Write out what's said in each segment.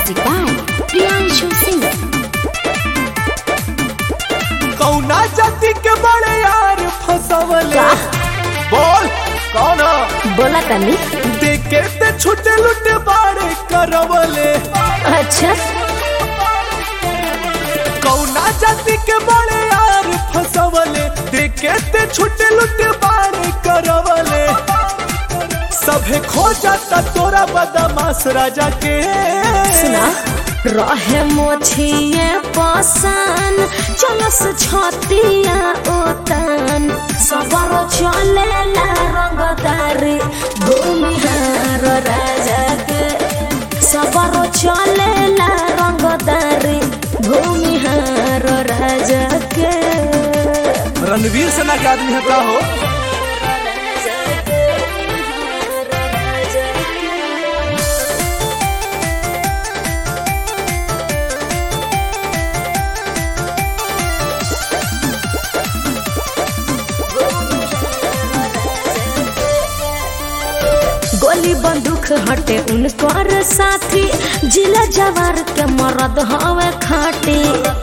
Music by Priyanshu Singh. कौना जाति के बड़े यार फसवले का? बोल कौन बोला तनी देखे ते छुटे लुटे बाड़े करवले अच्छा कौना जाति के बड़े यार फसवले देखे ते छुटे लुटे बाड़े करवले सभे खो जाता तोरा बदमाश राजा के सुना रहे मोछिए पासन चलस छतिया ओतन सबर चलेला रंगदारी भूमिहार राजा के सबर चलेला रंगदारी भूमिहार राजा के रणवीर सेना के आदमी है का हो गोली बंदूक हटे उनकर साथी जिला जवार के मरद हवे खाटी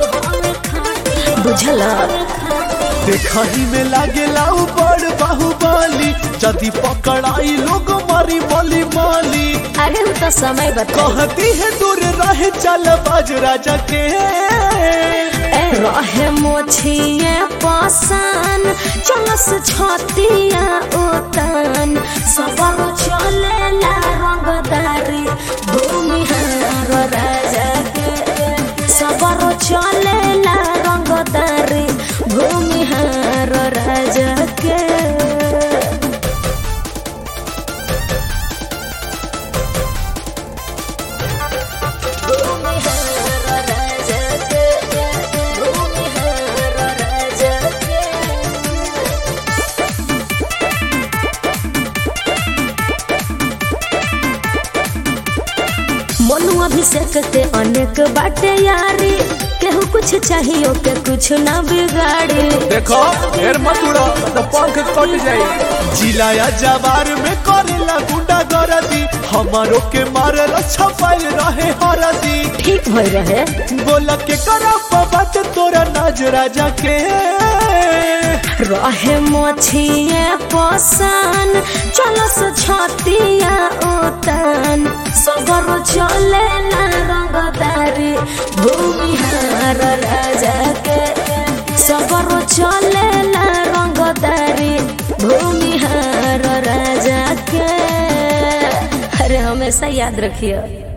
बुझल देखही में लागेला उ बड़ बाहुबली जदि पकड़ाई लोग मारी मली माली अरे उ तो समय बता कहती है दूर रहे चल बाज राजा के रहे मोछिए पासन चलस छतिया ओतन सबर चलेला रंगदारी भूमिहार राजा के सबर चलेला रंगदारी भूमिहार राजा के मनु अभिषेक के अनेक बाटे यारी केहू कुछ चाहिए के कुछ ना बिगाड़ी देखो ढेर मत उड़ो तो पंख कट जाई जिलाया जवार में करेला गुंडा गरदी हमारो के मारल छपाइल रहे हरदी ठीक भई रहे बोला के करा बात तोरा नाज राजा के रहे मोछिए पसन चलस छतिया ओतन सबर चले ना रंगदारी भूमिहार राजा के सबर चले ना रंगदारी भूमिहार राजा के अरे हमेशा याद रखिए